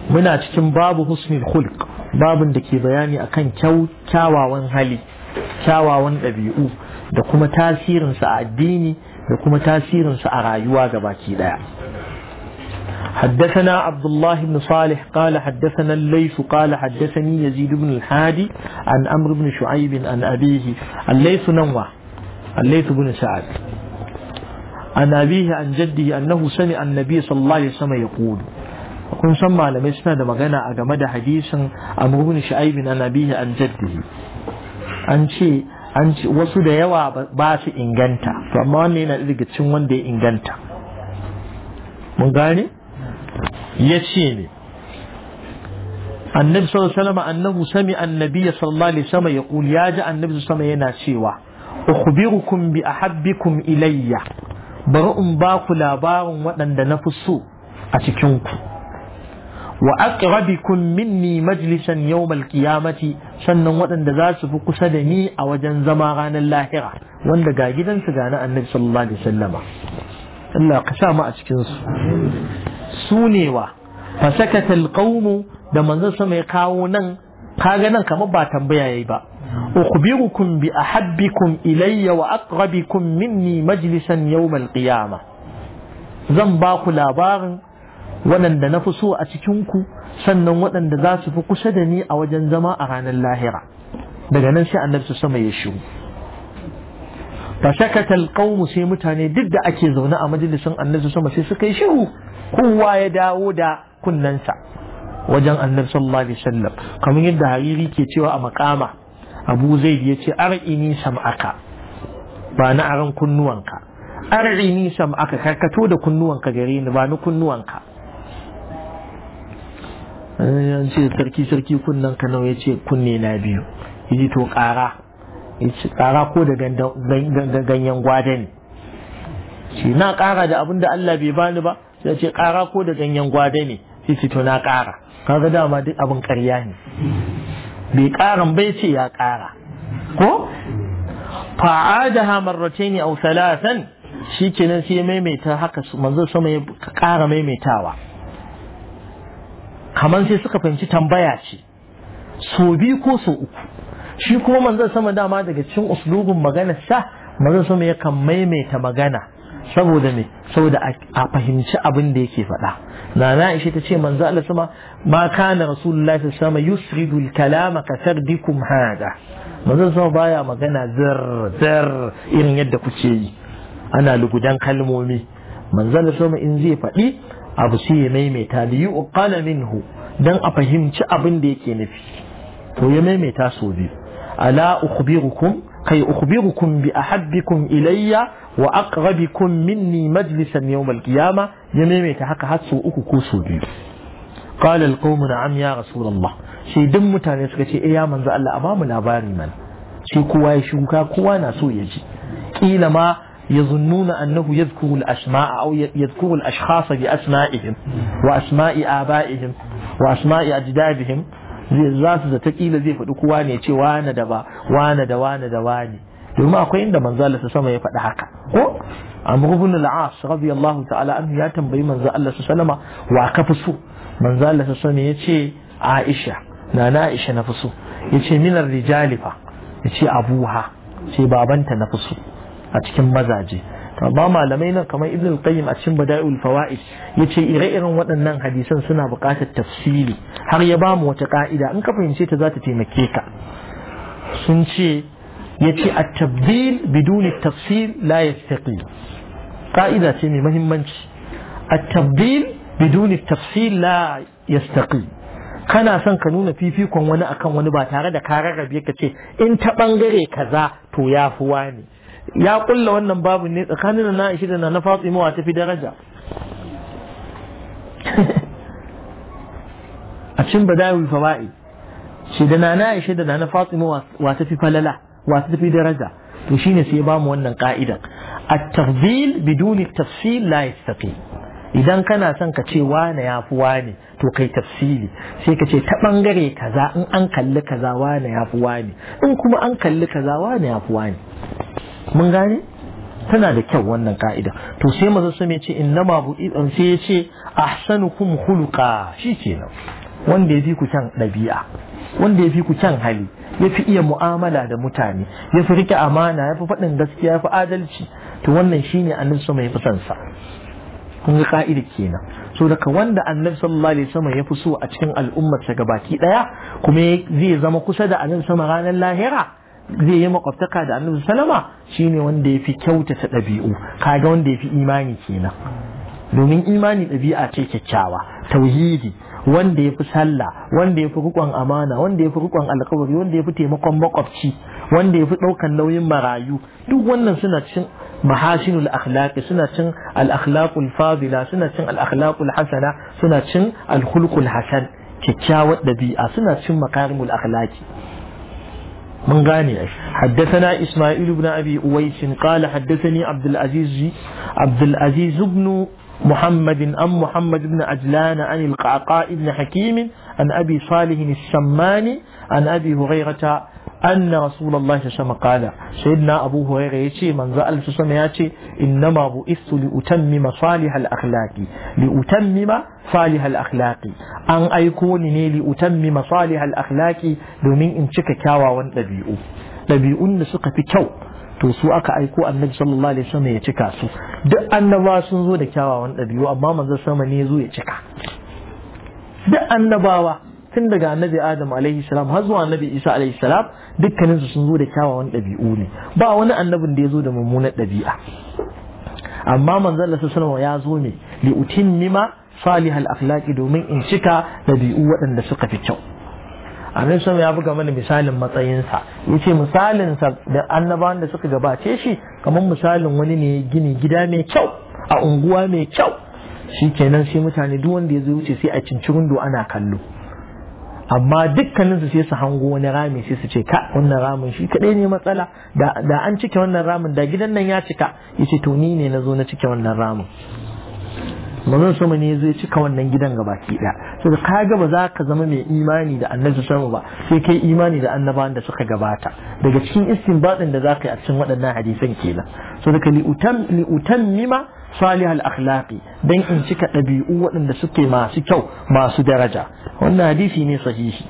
muna cikin babu husnul khulq babin da ke bayani akan kyawawan hali kyawawan ɗabi'u da kuma tasirinsa a addini da kuma tasirinsa a rayuwa gabaki ɗaya حدثنا عبد الله بن صالح قال حدثنا الليث قال حدثني يزيد بن الحادي عن أمر بن شعيب عن أبيه الليث نوع الليث بن سعد عن أبيه عن جده أنه سمع النبي صلى الله عليه وسلم يقول kun san malamai suna da magana a game da hadisin Amr ibn Shu'aib an abihi an jaddihi an ce an ce wasu da yawa ba su inganta to amma wannan yana daga cikin wanda ya inganta mun gane ya ce ne annabi sallallahu alaihi wasallam annahu sami annabi sallallahu alaihi wasallam yaqul ya ji annabi sallallahu alaihi yana cewa ukhbirukum bi ahabbikum ilayya bari in ba ku labarin waɗanda na fi so a cikin ku wa aqrabikum minni majlisan yawmal qiyamati sannan waɗanda za su fi kusa da ni a wajen zama ranar lahira wanda ga gidansu ga na annabi sallallahu alaihi wasallama Allah ka sa mu a cikin su su ne wa fasakata alqawmu da manzon sama ya kawo nan kaga nan kamar ba tambaya yayi ba ukhbirukum bi ahabbikum ilayya wa aqrabikum minni majlisan yawm alqiyamah zan ba ku labarin waɗanda na fi so a cikin ku sannan waɗanda za su fi kusa da ni a wajen zama a ranar lahira daga nan sai annabi sama ya shiru fasakata alqawmu sai mutane duk da ake zaune a majalisin annabi sama sai suka yi shiru kowa ya dawo da kunnensa wajen annabi sallallahu alaihi wasallam kamar yadda hariri ke cewa a makama abu zaid ya ce ar'ini sam'aka ba na aran kunnuwanka ar'ini sam'aka karkato da kunnuwanka gare ni ba ni kunnuwanka an ce sarki sarki kunnanka nawa ya ce kunne na biyu yaji to kara kara ko da ganyen gwada ne shi na kara da abin da Allah bai bani ba sai ce kara ko da ganyen gwada ne sai ce to na kara kaga dama duk abin ƙarya ne bai karan bai ce ya kara ko fa'adaha marratayn aw thalathan shikenan sai maimaita haka manzo sama ya kara maimaitawa kamar sai suka fahimci tambaya ce so biyu ko so uku shi kuma manzo sama dama daga cikin uslubin magana sa manzo sama yakan maimaita magana saboda me saboda a fahimci abin da yake faɗa na na ishe ta ce manzo Allah sama ma kana rasulullahi sallallahu alaihi wasallam yusridu al-kalama ka sardikum hada manzo sama baya magana zir zir irin yadda kuke yi ana lugudan kalmomi manzo Allah sama in zai faɗi abu sai ya maimaita li yuqala minhu dan a fahimci abin da yake nufi to ya maimaita so biyu ala ukhbirukum kai ukhbirukum bi ahabbikum ilayya wa aqrabikum minni majlisan yawm al-qiyama ya maimaita haka har so uku ko so biyu qala al-qawm na'am ya rasulullah sai duk mutane suka ce eh ya manzo Allah a bamu labari man sai kowa ya shuka kowa na so ya ji kila ma يظنون أنه يذكر الأسماء أو يذكر الأشخاص بأسمائهم وأسماء آبائهم وأسماء أجدادهم za su zata kila zai faɗi kowa ne ce wane da ba wane da wane da wane domin akwai inda manzo Allah sama ya faɗi haka ko Amr ibn al-As radiyallahu ta'ala anhu ya tambayi manzo Allah sallama wa ka fi so manzo Allah sallama ya ce Aisha na na Aisha na fi so ya ce minar rijali fa ya ce abuha ce babanta na fi so a cikin mazaje amma malamai nan kamar ibn al-qayyim a cikin bada'ul fawaid yace ire-iren waɗannan hadisan suna buƙatar tafsiri har ya ba mu wata ka'ida in ka fahimce ta za ta taimake ka sun ce yace at-tabdil biduni tafsil la yastaqim ka'ida ce mai muhimmanci at-tabdil biduni tafsil la yastaqim kana son ka nuna fifikon wani akan wani ba tare da ka rarrabe ka ce in ta bangare kaza to ya fi wani ya kulla wannan babu ne tsakanin na Aisha da na Fatima wa tafi daraja a cikin badawi fawaid shi da na Aisha da na Fatima wa tafi falala wa tafi daraja to shine sai ba mu wannan ka'idan at-tafdil biduni tafsil la yastaqim idan kana son ka ce wane ya fi wane to kai tafsili sai ka ce ta bangare kaza in an kalli kaza wane ya fi wane in kuma an kalli kaza wane ya fi wane mun gane tana da kyau wannan ka'ida to sai maza su ce innama bu sai ya ce ahsanukum khuluqa shi kenan wanda ya fi ku kyan ɗabi'a wanda ya fi ku kyan hali ya fi iya mu'amala da mutane ya fi rike amana ya fi faɗin gaskiya ya fi adalci to wannan shine annabi sama ya fi son sa kun ga ka'ida kenan so daga wanda annabi sallallahu alaihi wasallam ya fi so a cikin al'ummar sa gabaki daya kuma zai zama kusa da annabi sama ranar lahira zai yi makwabtaka da annabi sallama shine wanda ya fi kyautata ɗabi'u kaga wanda ya fi imani kenan domin imani ɗabi'a ce kyakkyawa tauhidi wanda ya fi sallah wanda ya fi rikon amana wanda ya fi rikon alkawari wanda ya fi taimakon makwabci wanda ya fi ɗaukan nauyin marayu duk wannan suna cin mahasinul akhlaqi suna cin al akhlaqul fadila suna cin al akhlaqul hasana suna cin al khuluqul hasan kyakkyawar ɗabi'a suna cin makarimul akhlaqi من غاني حدثنا إسماعيل بن أبي أويس قال حدثني عبد العزيز عبد العزيز بن محمد أم محمد بن عجلان عن القعقاء بن حكيم عن أبي صالح السماني عن أبي هريرة أن رسول الله صلى الله عليه وسلم قال سيدنا أبو هريرة يتي من زال سسم يتي إنما بئست لأتمم صالح الأخلاق لأتمم صالح الأخلاق أن أيكونني لأتمم صالح الأخلاق دومين إن شك كاوا وان لبيئو لبيئو نسق في كو to su aka aiko annabi sallallahu alaihi wasallam ya cika su duk annabawa sun zo da kyawawan ɗabi'u amma manzon sama ne zo ya cika duk annabawa tun daga annabi adam alaihi salam har zuwa annabi isa alaihi salam dukkanin su sun zo da kyawawan ɗabi'u ne ba wani annabin da ya zo da mummunar ɗabi'a amma manzon Allah sallallahu ya zo ne li utimmima salihal akhlaqi domin in cika ɗabi'u waɗanda suka fi kyau annabi sallallahu ya buga mana misalin matsayinsa yace misalin sa da annabawan da suka gabace shi kamar misalin wani ne gini gida mai kyau a unguwa mai kyau shikenan sai mutane duk wanda ya zo wuce sai a cincirin do ana kallo amma dukkanin su sai su hango wani rami sai su ce ka wannan ramin shi kadai ne matsala da da an cike wannan ramin da gidan nan ya cika yace to ni ne nazo na cike wannan ramin manzon sama ne zai cika wannan gidan gabaki daya so da kaga ba za ka zama mai imani da annabi sama ba sai kai imani da annabawan da suka gabata daga cikin istinbatin da za ka yi a cikin waɗannan hadisan kenan so daga li utammima salih al-akhlaqi dan in cika ɗabi'u waɗanda suke masu kyau masu daraja wannan hadisi ne sahihi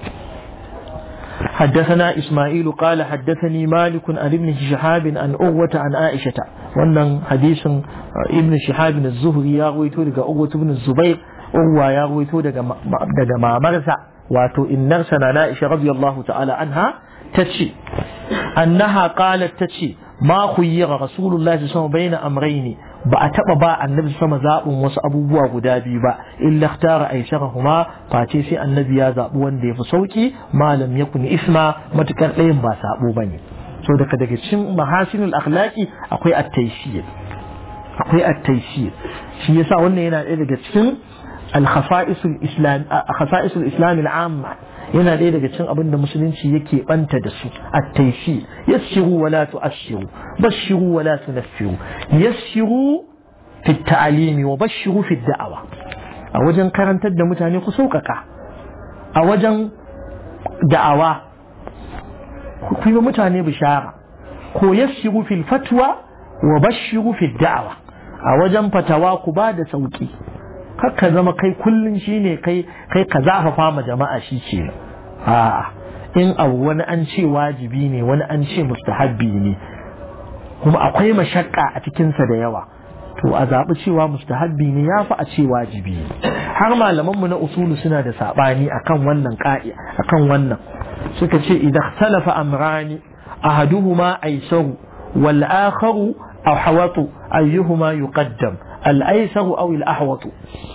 حدثنا إسماعيل قال حدثني مالك عن ابن شهاب عن أغوة عن عائشة وأن حديث ابن شهاب الزهري يروي لك أغوة بن الزبير أغوة يروي لك ما مرسع واتو إن نرسنا عائشة رضي الله تعالى عنها تتشي أنها قالت تتشي ما خير رسول الله صلى الله عليه وسلم بين أمرين ba a taɓa ba annabi sama zaɓin wasu abubuwa guda biyu ba illa tara aisharahuma face sai annabi ya zaɓi wanda ya fi sauki malam ya kuni isma matukar ɗayan ba saɓo ba ne so daga daga cikin mahasinul akhlaqi akwai at-taysir akwai at-taysir shi yasa wannan yana ɗaya daga cikin al-khasa'isul islam khasa'isul islam al-amma yana ɗaya daga cikin abin da musulunci yake banta da su at-tayshi yassiru wa la tu'assiru bashiru wa la tunaffiru yassiru fi ta'alimi wa bashiru fi da'awa a wajen karantar da mutane ku sauƙaƙa a wajen da'awa ku yi mutane bishara ko yassiru fil fatwa wa bashiru fi da'awa a wajen fatawa ku ba da sauƙi ka zama kai kullum shine kai kai ka zafafa ma jama'a shi ke a'a in abu wani an ce wajibi ne wani an ce mustahabbi ne kuma akwai mashakka a cikinsa da yawa to a zaɓi cewa mustahabbi ne ya fi a ce wajibi ne har malamanmu na usulu suna da saɓani akan wannan ƙa'i akan wannan suka ce idan talafa amrani ahaduhuma aisaru wal akharu ahwatu ayyuhuma yuqaddam al aisaru aw al ahwatu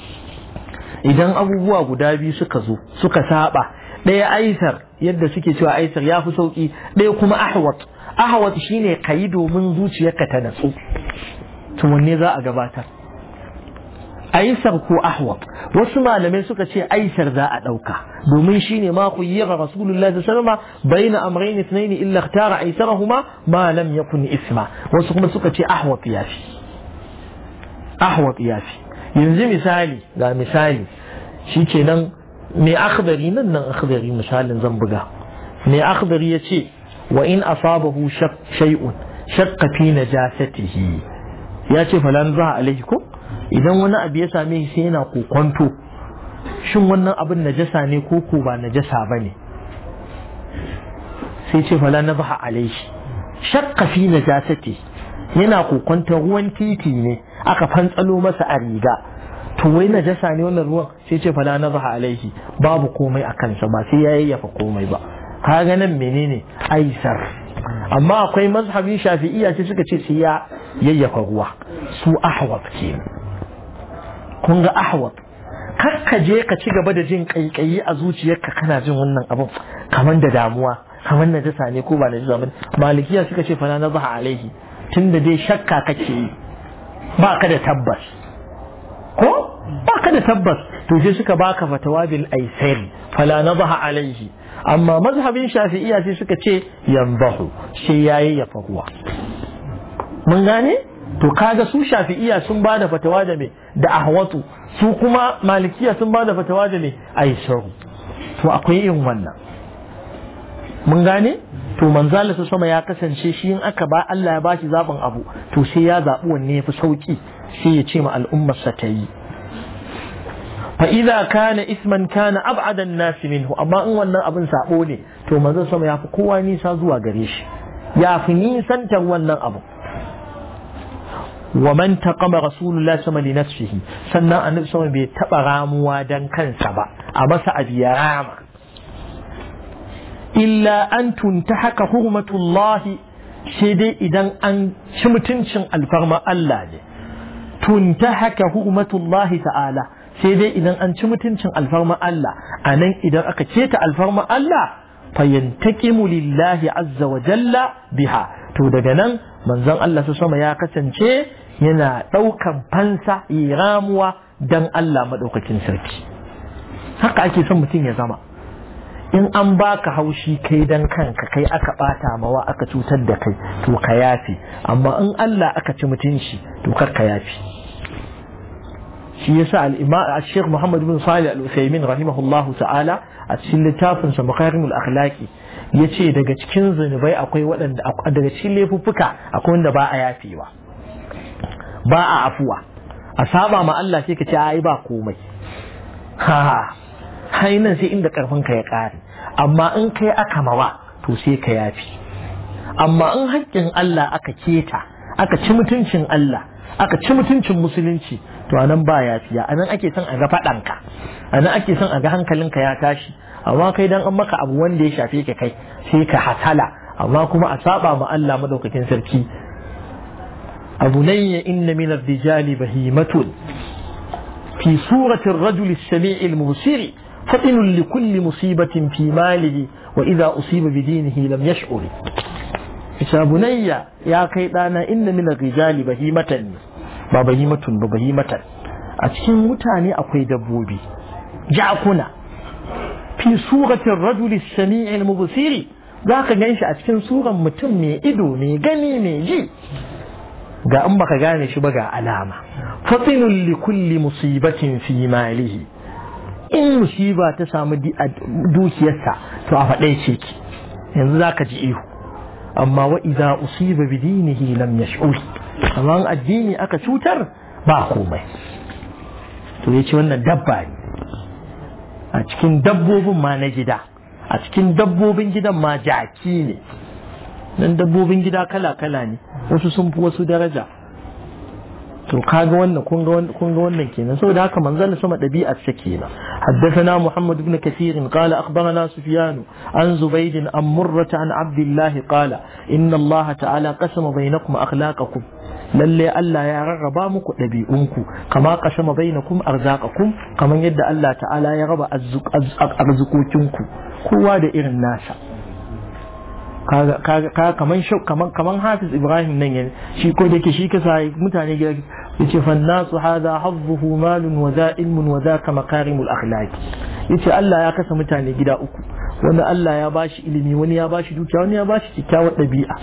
idan abubuwa guda biyu suka zo suka saba ɗaya aisar yadda suke cewa aisar ya fi sauƙi ɗaya kuma ahwat ahwat shine kayi domin zuciyarka ta natsu to wanne za a gabatar aisar ko ahwat wasu malamai suka ce aisar za a ɗauka domin shine ma ku yi ga rasulullahi sallallahu alaihi wasallam bayna amrayn ithnayn illa ikhtara aisarahuma ma lam yakun isma wasu kuma suka ce ahwat yafi ahwat yafi yanzu misali ga misali shi ke nan mai akhdari nan nan akhdari misalin zan buga mai akhdari ya ce wa in asabahu shay'un shakka fi najasatihi ya ce falan zaha alaihi ko idan wani abu ya same shi sai yana kokonto shin wannan abin najasa ne ko ko ba najasa ba ne sai ce fala na zaha alaihi shakka fi najasati yana kokonta ruwan titi ne aka fantsalo masa a riga to wai najasa ne wannan ruwan sai ce fala na zaha alaihi babu komai a kansa ba sai ya yayyafa komai ba kaga nan menene aisar amma akwai mazhabin shafi'iyya sai suka ce sai ya yayyafa ruwa su ahwab ke kun ga ahwab kar ka je ka ci gaba da jin kaikayi a zuciyarka kana jin wannan abin kamar da damuwa kamar najasa ne ko ba najasa ba malikiya suka ce fala nazaha alaihi tunda dai shakka kake yi ba ka da tabbas ko ba ka da tabbas to sai suka baka fatawa bil aisari fala nazaha alaihi amma mazhabin shafi'iyya sai suka ce yanzahu sai yayi ya fahuwa mun gane to kaga su shafi'iyya sun ba da fatawa da me da ahwatu su kuma malikiya sun ba da fatawa da me aisaru to akwai irin wannan mun gane to manzala su sama ya kasance shi in aka ba Allah ya bashi zaɓin abu to sai ya zaɓi wanne ya fi sauƙi sai ya ce ma al'ummarsa ta yi فإذا كان اسما كان أبعد الناس منه أما إن wannan abin sabo ne to manzon sama ya fi kowa nisa zuwa gare shi ya fi nisantar wannan abu wa man taqama rasulullah sama li nafsihi sannan annabi sama bai taba ramuwa dan kansa ba a masa abiya rama illa an tuntahaka hurmatullah sai dai idan an ci mutuncin alfarma Allah ne tuntahaka hurmatullah ta'ala sai dai idan an ci mutuncin alfarma Allah a nan idan aka keta alfarma Allah fayantaqimu lillahi azza wa jalla biha to daga nan manzon Allah su sama ya kasance yana ɗaukan fansa yi ramuwa dan Allah maɗaukakin sarki haka ake son mutum ya zama in an baka haushi kai dan kanka kai aka ɓata mawa aka cutar da kai to ka yafi amma in Allah aka ci mutunci to kar ka yafi shi yasa al-imam al-sheikh Muhammad bin Salih al-Uthaymin rahimahullahu ta'ala a cikin littafin sa Makarimul Akhlaqi yace daga cikin zunubai akwai waɗanda daga cikin laifuffuka akwai wanda ba a yafewa ba a afuwa a saba ma Allah sai ka ce ai ba komai ha hai nan sai inda karfin ka ya kare amma in kai aka mawa to sai ka yafi amma in haƙƙin Allah aka keta aka ci mutuncin Allah aka ci mutuncin musulunci to anan ba yafiya anan ake son a ga faɗanka anan ake son a ga hankalinka ya tashi amma kai dan an maka abu wanda ya shafe ka kai sai ka hasala amma kuma a saba ma Allah madaukakin sarki أبني إن من الرجال بهيمة في صورة الرجل السميع المبصر فطن لكل مصيبة في ماله وإذا أصيب بدينه لم يشعر إذا بني يا كيدانا إن من الرجال بهيمة ba bahimatun ba bahimatan a cikin mutane akwai dabbobi ja'kuna fi suratin rajuli sami'il mubsiri zaka ganshi a cikin suran mutum mai ido mai gani mai ji ga in baka gane shi ba ga alama fatinun li kulli musibatin fi malihi in musiba ta samu dukiyarsa to a faɗai ce ki yanzu zaka ji ihu amma wa idza usiba bi dinihi lam yash'ur amma addini aka cutar ba komai to yace wannan dabba ne a cikin dabbobin ma na gida a cikin dabbobin gidan ma jaki ne nan dabbobin gida kala-kala ne wasu sun fi wasu daraja to kaga wannan kun ga wannan kenan saboda haka manzon sama dabi'ar sa kenan حدثنا محمد بن كثير قال أخبرنا سفيان عن زبيد عن مرة عن عبد الله قال إن الله تعالى قسم بينكم أخلاقكم lalle Allah ya rarraba muku ɗabi'unku kama kasama bainakum arzaqakum kamar yadda Allah ta'ala ya raba arzikokinku kowa da irin nasa kaga kaman kaman kaman Hafiz Ibrahim nan yana shi ko da ke shi kasa mutane gida yace fa nasu hadha hazzuhu malun wa za ilmun wa za ka makarimul akhlaq yace Allah ya kasa mutane gida uku wanda Allah ya bashi ilimi wani ya bashi dukiya wani ya bashi kyakkyawar ɗabi'a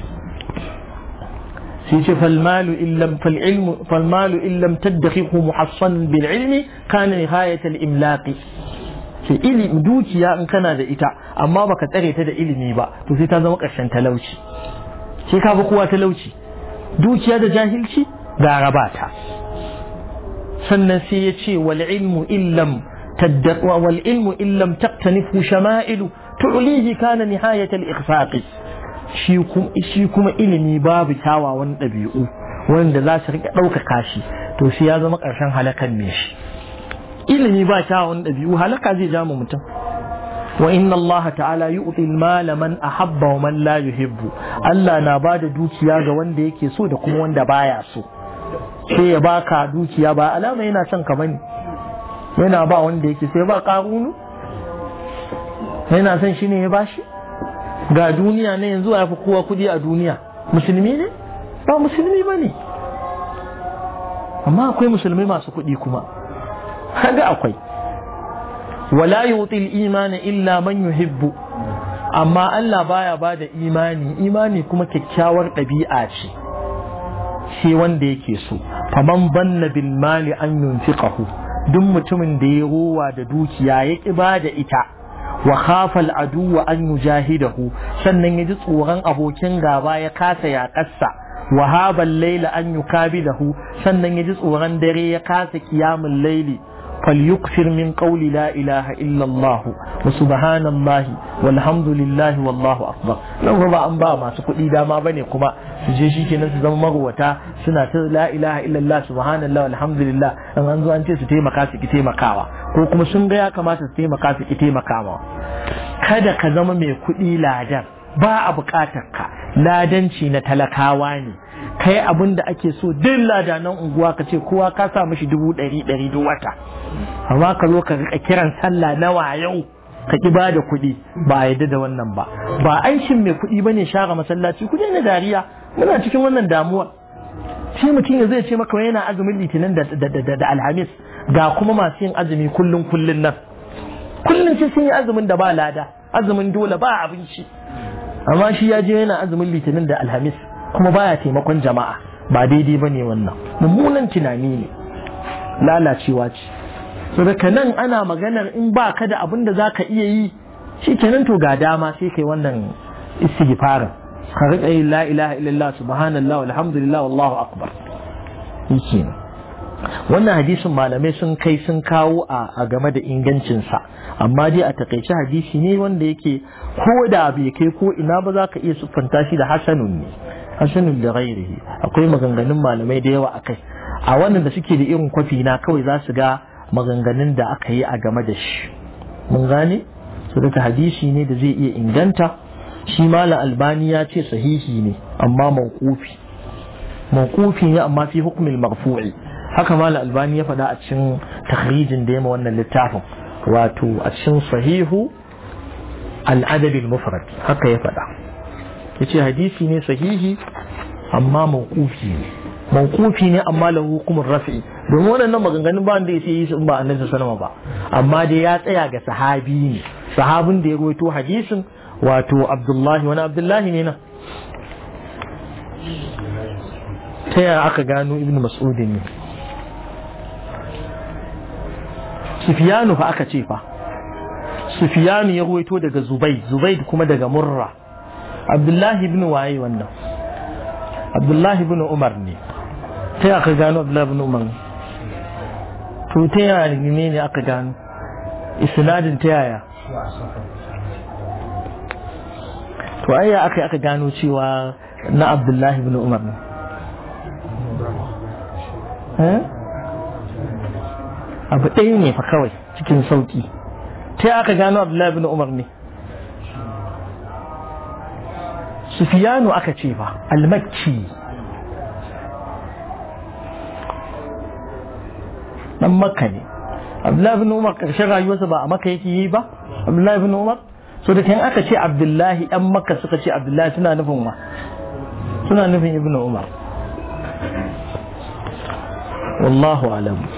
sai ce falmalu illam falilmu falmalu illam tadkhihu muhassan bil ilmi kana nihayat al imlaqi ce ilimi dukiya in kana da ita amma baka tsare ta da ilimi ba to sai ta zama ƙarshen talauci sai ka bi kowa talauci dukiya da jahilci gara ba ta sannan sai ya ce wal ilmu illam taddaqa wal ilmu illam taqtanifu shama'ilu tu'lihi kana nihayat al ikhfaqi shi kuma shi kuma ilimi babu kyawawan ɗabi'u wanda za su rika ɗaukaka shi to shi ya zama ƙarshen halakan me shi ilimi ba kyawawan ɗabi'u halaka zai ja mu mutum wa inna Allah ta'ala yu'ti al-mala man ahabba wa man la yuhibbu Allah na bada dukiya ga wanda yake so da kuma wanda baya so sai ya baka dukiya ba alama yana son ka bane yana ba wanda yake sai ba karunu yana son shi ne ya bashi ga duniya ne yanzu ya fi kowa kudi a duniya musulmi ne ba musulmi ba ne amma akwai musulmi masu kudi kuma kaga akwai wala yutil imani illa man yuhibbu amma Allah baya bada imani imani kuma kyakkyawar ɗabi'a ce shi wanda yake so faman banna bil mali an yunfiqahu duk mutumin da ya rowa da dukiya ya ki bada ita wa khafa al aduwa an yujahidahu sannan ya ji tsoron abokin gaba ya kasa yaƙarsa wa habal layla an yukabidahu sannan ya ji tsoron dare ya kasa qiyamul layli فليكثر من قول لا إله إلا الله وسبحان الله والحمد لله والله أكبر لو ba an ba masu kuɗi dama bane kuma su je shi kenan su zama magwata suna ta la ilaha illallah subhanallah walhamdulillah an an zo an ce su taimaka su ki taimakawa ko kuma sun ga ya kamata su taimaka su ki taimakawa kada ka zama mai kuɗi ladan ba a buƙatar ka ladanci na talakawa ne kai abin da ake so duk ladanan unguwa ka ce kowa ka sa mishi dubu ɗari ɗari duk wata amma ka zo ka rika kiran sallah nawa yau ka ki ba da kuɗi ba a yadda da wannan ba ba aikin mai kuɗi ba ne share masallaci kuɗi na dariya muna cikin wannan damuwa shi mutum ya zai ce maka yana azumin litinin da alhamis ga kuma masu yin azumi kullum kullum nan kullum sai sun yi azumin da ba lada azumin dole ba abinci amma shi ya je yana azumin litinin da alhamis kuma baya taimakon jama'a ba daidai ba ne wannan mummunan tunani ne lalacewa ce so daga nan ana maganar in ba ka da abin da za ka iya yi shi kenan to ga dama sai kai wannan istighfarin ka riƙa yin la ilaha illallah subhanallah walhamdulillah wallahu akbar yake wannan hadisin malamai sun kai sun kawo a game da ingancinsa amma dai a takaice hadisi ne wanda yake ko da bai kai ko ina ba za ka iya siffanta shi da hasanun ne hasanun da ghairihi akwai maganganun malamai da yawa akai a wannan da suke da irin kwafi na kawai za su ga maganganun da aka yi a game da shi mun gane su daga hadisi ne da zai iya inganta shi malam albani ya ce sahihi ne amma mawqufi mawqufi ne amma fi hukmil marfu'i haka malam albani ya faɗa a cikin takhrijin da ya wannan littafin wato a cikin sahihu al-adab al-mufrad haka ya faɗa yace hadisi ne sahihi amma mawqufi ne mawqufi ne amma lahu hukumur rafi domin wannan maganganun ba wanda yake yi su ba annabi sallallahu ba amma dai ya tsaya ga sahabi ne sahabin da ya rawaito hadisin wato abdullahi wani abdullahi ne nan ta yaya aka gano ibn mas'udin ne sufiyanu fa aka ce fa sufiyanu ya rawaito daga zubai zubai kuma daga murra abdullahi ibn waye wannan abdullahi ibn umar ne ta yaya aka gano abdullahi ibn umar to ta yaya ne ne aka gano isnadin ta yaya to ayya aka aka gano cewa na abdullahi ibn umar ne abu ɗaya ne fa kawai cikin sauƙi ta aka gano abdullahi ibn umar ne sufiyanu aka ce fa almakki dan makka ne abdullahi ibn umar ƙarshen rayuwarsa ba a makka yake yi ba abdullahi ibn umar so da kan aka ce abdullahi yan makka suka ce abdullahi suna nufin wa suna nufin ibn umar wallahu alam